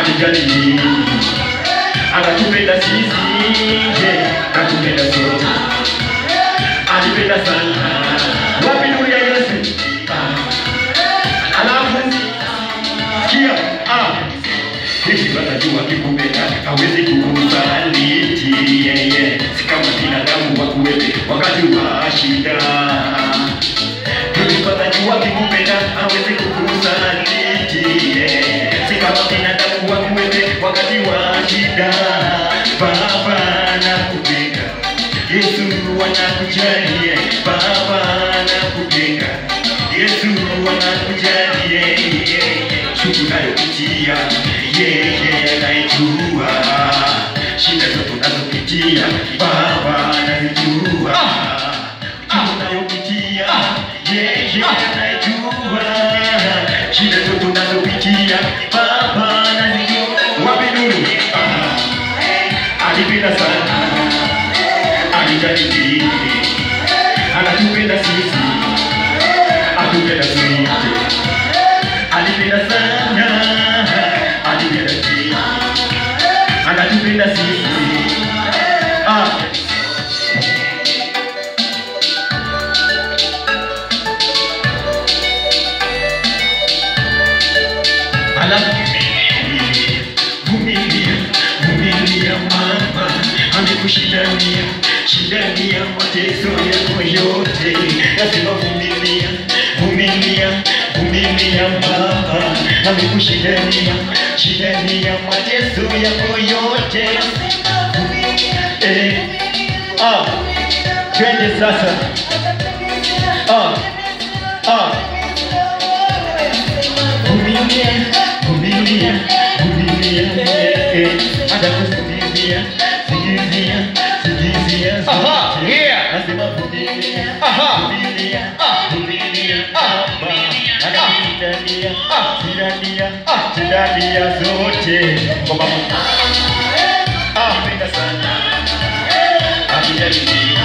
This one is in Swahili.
atujali anatupenda sisi je anatupenda sote alipenda sana wapi nuru ya Yesu Ah. alafu sikia ah hivi watajua kikupenda hawezi kukusaliti yeye si kama binadamu wa kuwepe wakati wa shida hivi watajua kikupenda hawezi kukusaliti yeye si kama binadamu wa kuwepe wakati wa shida baba nakupenda Yesu anakujali baba nakupenda Yesu anakujali shuku nayopitia yeye anaijua shida zote unazopitia baba anazijua shuku nayopitia yeye anaijua shida zote unazopitia baba anazijua wapi nuru Ah, alipenda sana alijali dini anatupenda sisi atupenda sote alipenda sana alipenda dini anatupenda sisi ah. Alafu vumilia, vumilia mama, amekushindania shindania mateso yako yote. Nasema vumilia, vumilia, vumilia mama, amekushindania shindania mateso yako yote. Eh, ah, twende sasa. Ah, ah. Vumilia, vumilia, vumilia, eh, eh, atakuvumilia, sikizia, sikizia Aha, zote. yeah. Nasema vumilia, Aha. vumilia, Ah. vumilia, Ah. Baba, anakushindania, Ah. shindania, Ah. shindania zote. Kwa Baba. Ah, penda sana. Akijali